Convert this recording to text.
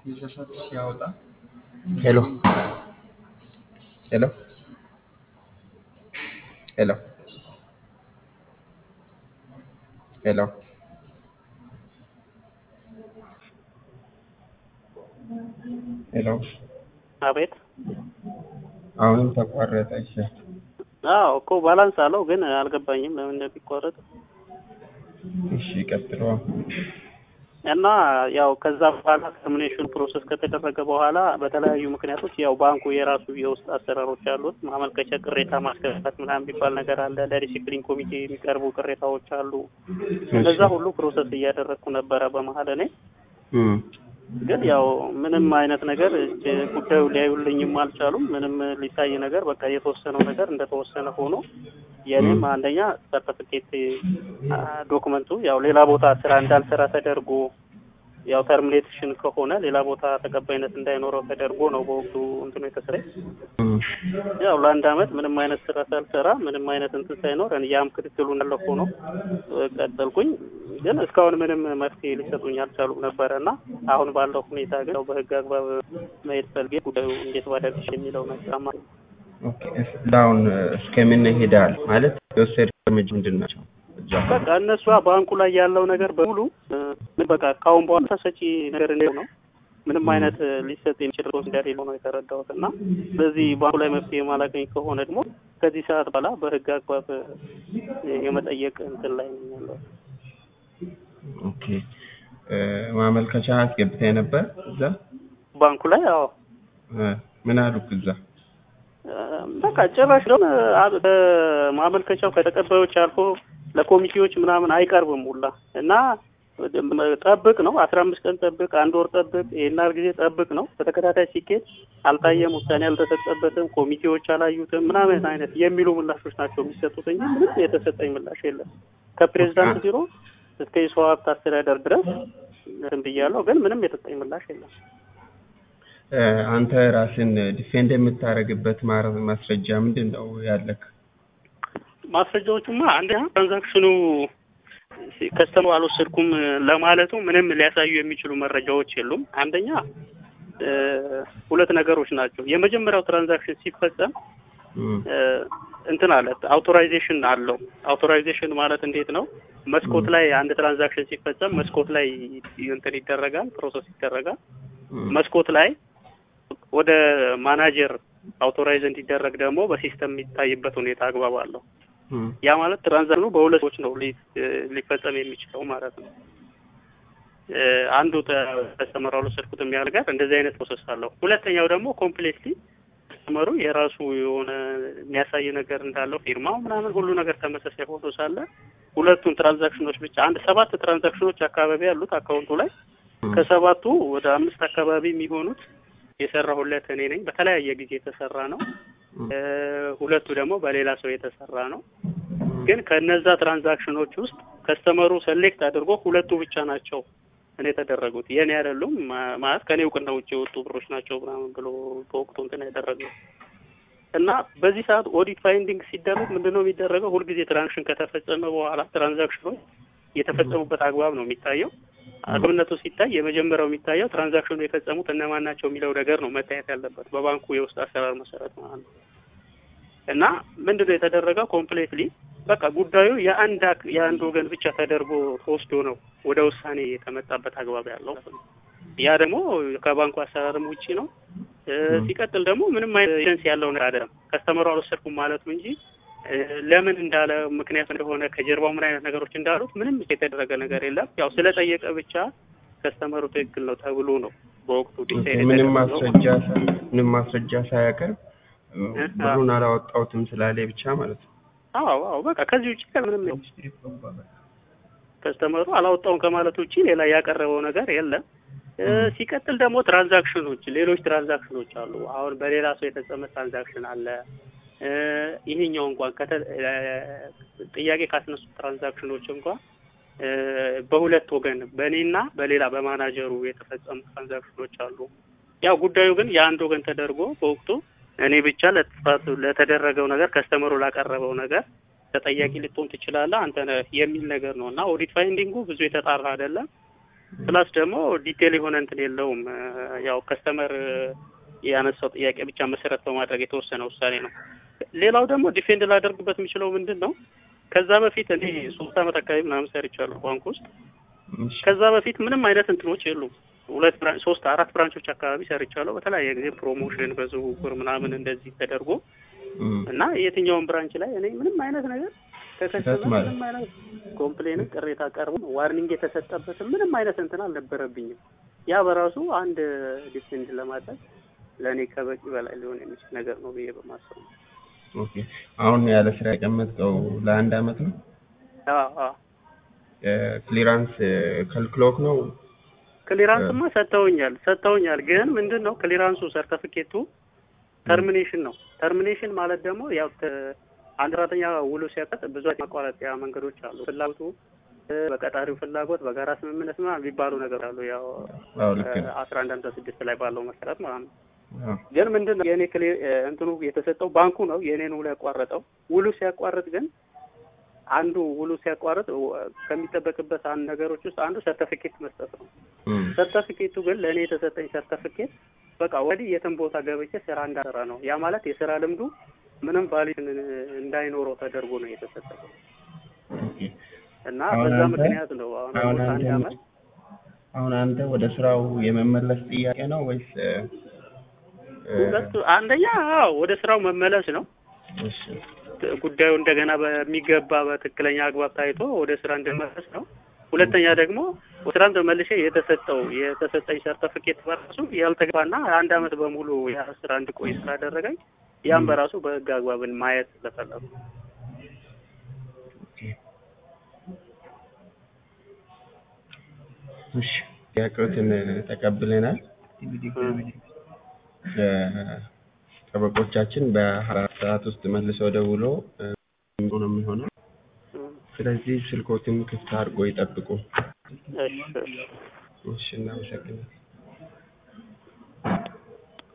የሰሰት ሲያወጣ ሄሎ ሄሎ ሄሎ ሄሎ ሄሎ አቤት አሁንም ተቋረጠ። እሺ አዎ እኮ ባላንስ አለው ግን አልገባኝም ለምን እንደሚቋረጥ እሺ ቀጥሎ እና ያው ከዛ በኋላ ተርሚኔሽን ፕሮሰስ ከተደረገ በኋላ በተለያዩ ምክንያቶች ያው ባንኩ የራሱ የውስጥ አሰራሮች አሉት። ማመልከቻ፣ ቅሬታ ማስገባት ምናምን የሚባል ነገር አለ። ለዲሲፕሊን ኮሚቴ የሚቀርቡ ቅሬታዎች አሉ። እነዛ ሁሉ ፕሮሰስ እያደረግኩ ነበረ በመሀል እኔ እም ግን ያው ምንም አይነት ነገር ጉዳዩ ሊያዩልኝም አልቻሉም። ምንም ሊታይ ነገር በቃ የተወሰነው ነገር እንደተወሰነ ሆኖ የእኔም አንደኛ ሰርተፍኬት ዶክመንቱ ያው ሌላ ቦታ ስራ እንዳልሰራ ተደርጎ ያው ተርሚኔሽን ከሆነ ሌላ ቦታ ተቀባይነት እንዳይኖረው ተደርጎ ነው በወቅቱ እንትኑ የተሰረኝ። እም ያው ለአንድ አመት ምንም አይነት ስራ ሳልሰራ ምንም አይነት እንትን ሳይኖር ያም ክትትሉ እንዳለ ሆኖ ቀጠልኩኝ። ግን እስካሁን ምንም መፍትሄ ሊሰጡኝ አልቻሉም ነበረ እና አሁን ባለው ሁኔታ ግን ያው በህግ አግባብ መሄድ ፈልጌ ጉዳዩ እንዴት ባደርግሽ የሚለው ነገር አማ ኦኬ እስካሁን እስከምን ሄዳል ማለት የወሰድ እርምጃ ምንድን ናቸው? እዛ በቃ እነሷ ባንኩ ላይ ያለው ነገር በሙሉ ምን በቃ ካሁን በኋላ ተሰጪ ነገር እንደው ነው ምንም አይነት ሊሰጥ የሚችል ሮስ እንደሌለው ነው የተረዳሁት እና ስለዚህ ባንኩ ላይ መፍትሄ ማላገኝ ከሆነ ደግሞ ከዚህ ሰዓት በኋላ በህግ አግባብ የመጠየቅ እንትን ላይ ነው ያለው። ኦኬ እ ማመልከቻ አስገብተህ ነበር እዛ ባንኩ ላይ አዎ እ ምን አሉክ እዛ? በቃ ጭራሽ ደግሞ ማመልከቻው ከተቀባዮች አልፎ ለኮሚቴዎች ምናምን አይቀርብም ሁላ እና ጠብቅ ነው አስራ አምስት ቀን ጠብቅ፣ አንድ ወር ጠብቅ፣ ይሄን ያህል ጊዜ ጠብቅ ነው። በተከታታይ ሲኬድ አልታየም፣ ውሳኔ አልተሰጠበትም፣ ኮሚቴዎች አላዩትም ምናምን አይነት የሚሉ ምላሾች ናቸው የሚሰጡት እንጂ ምንም የተሰጠኝ ምላሽ የለም። ከፕሬዚዳንት ቢሮ እስከ የሰው ሀብት አስተዳደር ድረስ እንትን ብያለሁ፣ ግን ምንም የተሰጠኝ ምላሽ የለም። እ አንተ ራስን ዲፌንድ የምታደርግበት ማረ- ማስረጃ ምንድን ነው ያለክ? ማስረጃዎቹማ አንደኛ ትራንዛክሽኑ ከስተመሩ አልወሰድኩም ለማለቱ ምንም ሊያሳዩ የሚችሉ መረጃዎች የሉም። አንደኛ እ ሁለት ነገሮች ናቸው። የመጀመሪያው ትራንዛክሽን ሲፈጸም እም እ እንትን አለ አውቶራይዜሽን አለው። አውቶራይዜሽን ማለት እንዴት ነው? መስኮት ላይ አንድ ትራንዛክሽን ሲፈጸም መስኮት ላይ እንትን ይደረጋል፣ ፕሮሰስ ይደረጋል። እም መስኮት ላይ ወደ ማናጀር አውቶራይዝ እንዲደረግ ደግሞ በሲስተም የሚታይበት ሁኔታ አግባብ አለው። እም ያ ማለት ትራንዛክሽኑ በሁለት ሰዎች ነው ሊ- ሊፈጸም የሚችለው ማለት ነው። እ አንዱ ተስተመሩ አልወሰድኩትም ያህል ጋር እንደዚህ አይነት ፕሮሰስ አለው። ሁለተኛው ደግሞ ኮምፕሌትሊ ተስተመሩ የራሱ የሆነ የሚያሳይ ነገር እንዳለው ፊርማው ምናምን ሁሉ ነገር ተመሳሳይ ሆኖ ሳለ ሁለቱን ትራንዛክሽኖች ብቻ አንድ ሰባት ትራንዛክሽኖች አካባቢ ያሉት አካውንቱ ላይ ከሰባቱ ወደ አምስት አካባቢ የሚሆኑት የሰራሁለት እኔ ነኝ። በተለያየ ጊዜ የተሰራ ነው። እ ሁለቱ ደግሞ በሌላ ሰው የተሰራ ነው። ግን ከነዛ ትራንዛክሽኖች ውስጥ ከስተመሩ ሰሌክት አድርጎ ሁለቱ ብቻ ናቸው እኔ የተደረጉት የኔ አይደሉም ማ- ማለት ከኔ እውቅና ውጭ የወጡ ብሮች ናቸው ምናምን ብሎ በወቅቱ እንትን ያደረገው እና በዚህ ሰዓት ኦዲት ፋይንዲንግ ሲደረግ ምንድነው የሚደረገው? ሁልጊዜ ትራንዛክሽን ከተፈጸመ በኋላ ትራንዛክሽኖች የተፈጸሙበት አግባብ ነው የሚታየው። አግባብነቱ ሲታይ የመጀመሪያው የሚታየው ትራንዛክሽኑ የፈጸሙት እነማን ናቸው የሚለው ነገር ነው መታየት ያለበት በባንኩ የውስጥ አሰራር መሰረት ማለት ነው። እና ምንድነው የተደረገው? ኮምፕሌትሊ በቃ ጉዳዩ የአንድ አክ- የአንድ ወገን ብቻ ተደርጎ ተወስዶ ነው ወደ ውሳኔ የተመጣበት አግባብ ያለው። ያ ደግሞ ከባንኩ አሰራርም ውጪ ነው። እ ሲቀጥል ደግሞ ምንም አይነት ኤጀንሲ ያለው ነገር አይደለም። ከስተመሩ አልወሰድኩም ማለቱ እንጂ እ ለምን እንዳለ ምክንያት እንደሆነ ከጀርባው ምን አይነት ነገሮች እንዳሉት ምንም የተደረገ ነገር የለም። ያው ስለጠየቀ ብቻ ከስተመሩ ትክክል ነው ተብሎ ነው በወቅቱ ዲሳይድ ምንም የተደረገው። ማስረጃ ሳ- ምንም ማስረጃ ሳያቀርብ እ ብሩን አላወጣሁትም ስላለ ብቻ ማለት ነው። አዎ አዎ በቃ ከዚህ ውጪ ምንም ከስተመሩ አላወጣውም ከማለት ውጪ ሌላ ያቀረበው ነገር የለም። እ ሲቀጥል ደግሞ ትራንዛክሽኖች ሌሎች ትራንዛክሽኖች አሉ። አሁን በሌላ ሰው የተፈጸመ ትራንዛክሽን አለ። እ ይሄኛው እንኳን ከተ እ ጥያቄ ካስነሱ ትራንዛክሽኖች እንኳን እ በሁለት ወገን በእኔና በሌላ በማናጀሩ የተፈጸሙ ትራንዛክሽኖች አሉ። ያው ጉዳዩ ግን የአንድ ወገን ተደርጎ በወቅቱ እኔ ብቻ ለጥፋቱ ለተደረገው ነገር ከስተመሩ ላቀረበው ነገር ተጠያቂ ልትሆን ትችላለህ አንተ ነህ የሚል ነገር ነው እና ኦዲት ፋይንዲንጉ ብዙ የተጣራ አይደለም። ፕላስ ደግሞ ዲቴል የሆነ እንትን የለውም። እ፣ ያው ከስተመር ያነሳው ጥያቄ ብቻ መሰረት በማድረግ የተወሰነ ውሳኔ ነው። ሌላው ደግሞ ዲፌንድ ላደርግበት የሚችለው ምንድን ነው ከዛ በፊት እኔ ሶስት አመት አካባቢ ምናምን ሰርቻለሁ ባንክ ውስጥ እሺ ከዛ በፊት ምንም አይነት እንትኖች የሉም። ሁለት ብራንች ሶስት አራት ብራንቾች አካባቢ ሰርቻለሁ። በተለያየ ጊዜ ፕሮሞሽን በዝውውር ምናምን እንደዚህ ተደርጎ እም፣ እና የትኛውም ብራንች ላይ እኔ ምንም አይነት ነገር ስህተት ከከስተመር ማለት ምንም አይነት ኮምፕሌን ቅሬታ ቀርቦ ዋርኒንግ የተሰጠበትም ምንም አይነት እንትን አልነበረብኝም። ያ በራሱ አንድ ዲፌንድ ለማድረግ ለእኔ ከበቂ በላይ ሊሆን የሚችል ነገር ነው ብዬ በማሰብ ነው። ኦኬ አሁን ያለ ስራ የቀመጥከው ለአንድ አመት ነው? አዎ አዎ ክሊራንስ ከልክሎክ ነው? ክሊራንስማ ሰጥተውኛል ሰጥተውኛል። ግን ምንድን ነው ክሊራንሱ ሰርተፊኬቱ ተርሚኔሽን ነው። ተርሚኔሽን ማለት ደግሞ ያው ተ- አንድ ሰራተኛ ውሎ ሲያቀጥ ብዙ አይነት ማቋረጫ መንገዶች አሉ። ፍላጎቱ እ፣ በቀጣሪው ፍላጎት በጋራ ስምምነት ምናምን የሚባሉ ነገር አሉ። ያው አዎ ልክ ነው። አስራ አንድ ሃምሳ ስድስት ላይ ባለው መሰረት ማለት ነው። አዎ ግን ምንድን ነው የእኔ ክሌ እንትኑ የተሰጠው ባንኩ ነው የእኔን ውሎ ያቋረጠው። ውሉ ሲያቋርጥ ግን አንዱ ውሉ ሲያቋርጥ ው- ከሚጠበቅበት አንድ ነገሮች ውስጥ አንዱ ሰርተፊኬት መስጠት ነው። እም፣ ሰርተፊኬቱ ግን ለእኔ የተሰጠኝ ሰርተፊኬት በቃ ወዲህ የትም ቦታ ገብቼ ስራ እንዳሰራ ነው። ያ ማለት የስራ ልምዱ ምንም ቫሊድ እንዳይኖረው ተደርጎ ነው የተሰጠው ኦኬ እና አሁን በዛ አንተ- ምክንያት ነው አሁን አሁን አሁን አንድ አንተ አመት አሁን አንተ ወደ ስራው የመመለስ ጥያቄ ነው ወይስ እ፣ እ፣ ሁለቱ አንደኛ አዎ ወደ ስራው መመለስ ነው። እሺ ጉዳዩ እንደገና በሚገባ በትክክለኛ አግባብ ታይቶ ወደ ስራ እንድመለስ ነው። ሁለተኛ ደግሞ ወደ ስራም ተመልሼ የተሰጠው የተሰጠኝ ሰርተፊኬት በራሱ ያልተገባና አንድ አመት በሙሉ ያ ስራ እንድቆይ ስላደረገኝ ያም በራሱ በህግ አግባብን ማየት ስለፈለጉ ኦኬ እሺ ጥያቄዎትን ተቀብለናል። እ፣ ጠበቆቻችን በአራት ሰዓት ውስጥ መልሰው ደውሎ እ፣ ነው የሚሆነው። ስለዚህ ስልኮትን ክፍት አድርጎ ይጠብቁ። እሺ እሺ እሺ እናመሰግናለን።